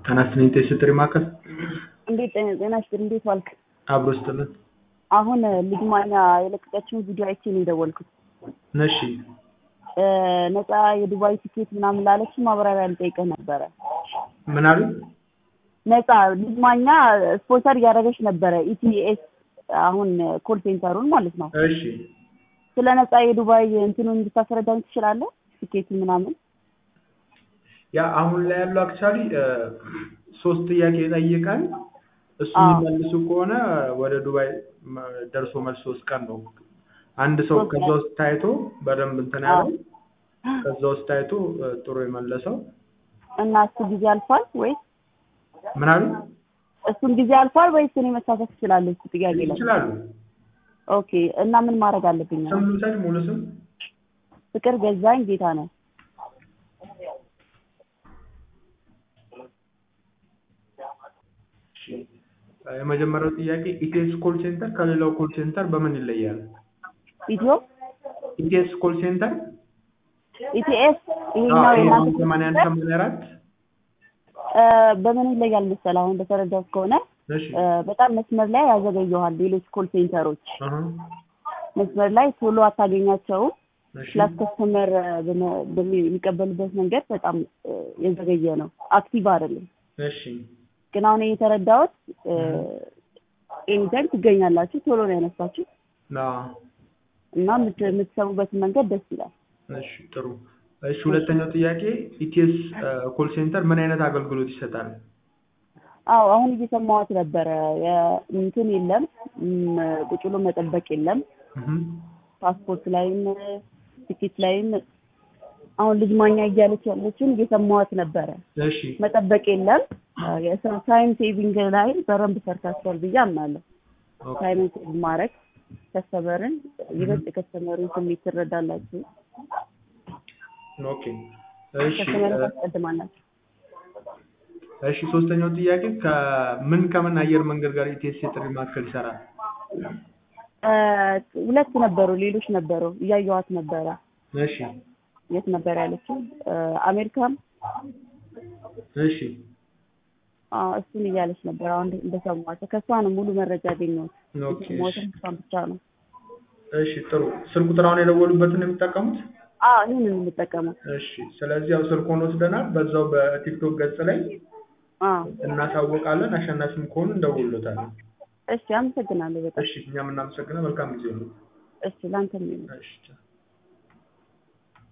ጤና ይስጥልኝ ስትሪ ማዕከል እንዴት ጤና ይስጥልኝ እንዴት ዋልክ? አብሮ ይስጥልን። አሁን ልጅ ማኛ የለቀቀችውን ቪዲዮ አይቼ ነው የደወልኩት። እሺ ነፃ የዱባይ ቲኬት ምናምን ላለች ማብራሪያ ልጠይቅህ ነበረ። ምን አሉ? ነፃ ልጅ ማኛ ስፖንሰር እያደረገች ነበረ ኢቲኤስ አሁን ኮል ሴንተሩን ማለት ነው። እሺ ስለ ነፃ የዱባይ እንትኑን እንድታስረዳኝ ትችላለህ? ቲኬቱ ምናምን ያ አሁን ላይ ያለው አክቹዋሊ ሶስት ጥያቄ ይጠይቃል። እሱ አዎ። የሚመልሱ ከሆነ ወደ ዱባይ መ- ደርሶ መልስ ሶስት ቀን ነው። አንድ ሰው ሶስት ከዛ ቀን? ውስጥ ታይቶ በደንብ እንትን አዎ። ያለው ከዛ ውስጥ ታይቶ እ፣ ጥሩ የመለሰው እና እሱ ጊዜ አልፏል ወይስ ምን አሉ? እሱን ጊዜ አልፏል ወይስ እኔ መሳተፍ እችላለሁ? እሱ ጥያቄ ላይ ይችላሉ። ኦኬ። እና ምን ማድረግ አለብኝ? ስም ልውሰድ፣ ሙሉ ስም ፍቅር ገዛኝ ጌታ ነው። እሺ። የመጀመሪያው ጥያቄ ኢቲኤስ ኮል ሴንተር ከሌላው ኮል ሴንተር በምን ይለያል? ኢትዮ ኢቲኤስ ኮል ሴንተር ኢቲኤስ ይሄኛው የእናንተ ሰማንያ አንድ ሰማንያ አራት እ፣ በምን ይለያል መሰለህ? አሁን እንደተረዳሁት ከሆነ እሺ እ፣ በጣም መስመር ላይ ያዘገየዋል። ሌሎች ኮል ሴንተሮች አሀ፣ መስመር ላይ ቶሎ አታገኛቸውም። እሺ ፕላስ ከስተመር በሚቀበሉበት መንገድ በጣም እ፣ የዘገየ ነው። አክቲቭ አይደለም። እሺ ግን አሁን የተረዳሁት ኤኒታይም ትገኛላችሁ፣ ቶሎ ነው ያነሳችሁ ና እና የምት- የምትሰሙበትን መንገድ ደስ ይላል። እሺ ጥሩ እሺ ሁለተኛው ጥያቄ ኢቲኤስ ኮል ሴንተር ምን አይነት አገልግሎት ይሰጣል? አዎ አሁን እየሰማሁት ነበረ። የ- እንትን የለም እም፣ ቁጭ ብሎ መጠበቅ የለም። እህ ፓስፖርት ላይም ቲኬት ላይም አሁን ልጅ ማኛ እያለች ያለችን እየሰማኋት ነበረ። እሺ መጠበቅ የለም። የሰው ታይም ሴቪንግ ላይ በደንብ ሰርታችኋል ብዬ አምናለሁ። ኦኬ ታይምን ሴቭ ማድረግ ከስተመርን ይበልጥ የከስተመሩን ስሜት ትረዳላችሁ። ኦኬ እሺ ከስተመርን እ፣ ታስቀድማላችሁ። እሺ ሶስተኛው ጥያቄ ከምን ከምን አየር መንገድ ጋር ኢቲኤስ የጥሪ ማዕከል ይሰራል? እ፣ ሁለት ነበሩ፣ ሌሎች ነበሩ፣ እያየኋት ነበረ። እሺ የት ነበር ያለችው? እ፣ አሜሪካም እሺ አዎ፣ እሱን እያለች ነበር። አሁን እንደሰማቸው ከእሷ ነው ሙሉ መረጃ ያገኘሁት። ኦኬ እሺ የሰማሁትን እሷን ብቻ ነው። እሺ ጥሩ ስልክ ቁጥር አሁን የደወሉበትን ነው የሚጠቀሙት? አዎ ይህንን የምጠቀመው። እሺ ስለዚህ ያው ስልኮን ወስደናል። በዛው በቲክቶክ ገጽ ላይ አዎ እናሳውቃለን። አሸናፊም ከሆኑ እንደውሎታለን። እሺ፣ አመሰግናለሁ በጣም እሺ እኛም እናመሰግናለን። መልካም ጊዜ ነው። እሺ፣ ለአንተም ይሁን። እሺ ቻው።